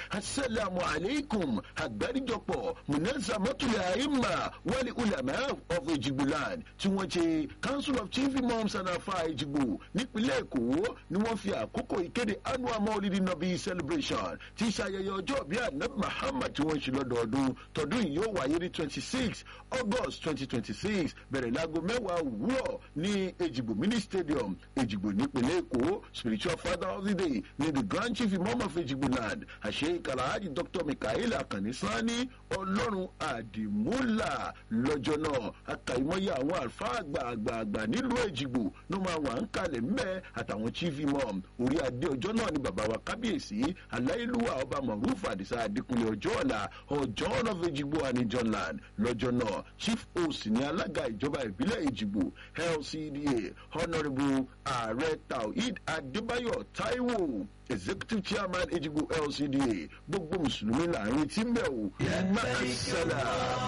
asalaamu aleykum àgbáríjọpọ̀ munazamatul aima wali ulama of ejigboland tí wọ́n ṣe council of chief imams and afa ejigbo nípínlẹ̀ èkó ni wọ́n fi àkókò ìkéde annual maulidi nabi celebration tí ṣayẹyẹ ọjọ́ bí anabi muhammad tí wọ́n ṣe lọ́dọọdún tọdún yìí yóò wáyé ní twenty six august twenty twenty six bẹ̀rẹ̀ láago mẹ́wàá òwúrọ̀ ní ejigbo mini stadium ejigbo nípínlẹ̀ èkó spiritual father of the day ní the grand chief imam of ejigbo land àṣẹ ìkàlàájì dr mikael akànní sani ọlọ́run àdìmúlà lọ́jọ́ náà akàìmọ́yé àwọn àlùfáà àgbààgbà nílùú èjìgbò ló máa wà ń kalẹ̀ mbẹ́ àtàwọn chief imam orí adé ọjọ́ náà ni bàbá wa kábíyèsí aláìlúwà ọba moruf àdìsá adékúnlé ọjọ́ ọ̀la ọjọ́ ọ̀nà èjìgbò anijonland lọ́jọ́ náà chief host ní alága ìjọba ìbílẹ̀ èjìgbò lcda honourable ààrẹ tawhid adébáyọ̀ taiwo executive chairman ejigbo lcda gbogbo mùsùlùmí láàrin tí ń bẹ̀ wò máṣálà.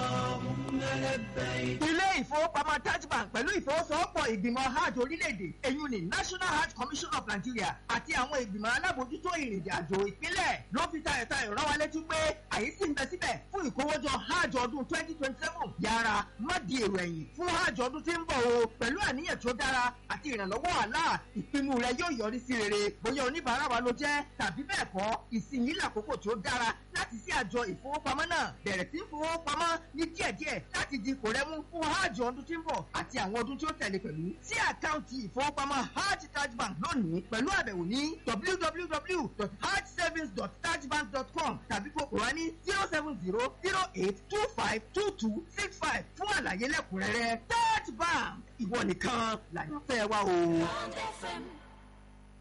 ilé ìfowópamọ́ taj bank pẹ̀lú ìfowósowọ́pọ̀ ìgbìmọ̀ hajj orílẹ̀-èdè èyun ní national hajj commission of nigeria àti àwọn ìgbìmọ̀ alábòójútó ìrìnàjò àjò ìpínlẹ̀ ló fi tayọ̀tayọ̀ rán wa létí pé àyè sì ń bẹ síbẹ̀ fún ìkówójọ hajj ọdún twenty twenty seven yára má di èrò ẹ̀yìn fún hajj ọdún tí ń bọ̀ o pẹ̀lú àníyàn tó dára àti ìrànlọ́wọ́ àlá ìpinnu rẹ yóò yọrí sí rere bóyá oníbàárà wa ló jẹ́ tàbí bẹ́ẹ̀ kọ́ ìsinyìí làkókò tó dára láti sí àjọ ìfowópamọ́ náà bẹ̀rẹ̀ sí fowópamọ́ ní díẹ̀díẹ̀ láti di kò rẹ́mú fún hajj ọdún tí ń bọ̀ àti àwọn ọdún tí ó tẹ̀lé pẹ̀lú sí àkáǹtì ìfowópamọ́ hajj taj bank lónìí pẹ̀lú àbẹ̀wò ní www.hajjsavings.tajbank.com tàbí kókò wá ní zero seven zero zero eight two five two two six five fún àlàyé lẹ́kùnrẹ́rẹ́ taj bank ìwọ nìkan làyànfẹ́ wa o. Bond FM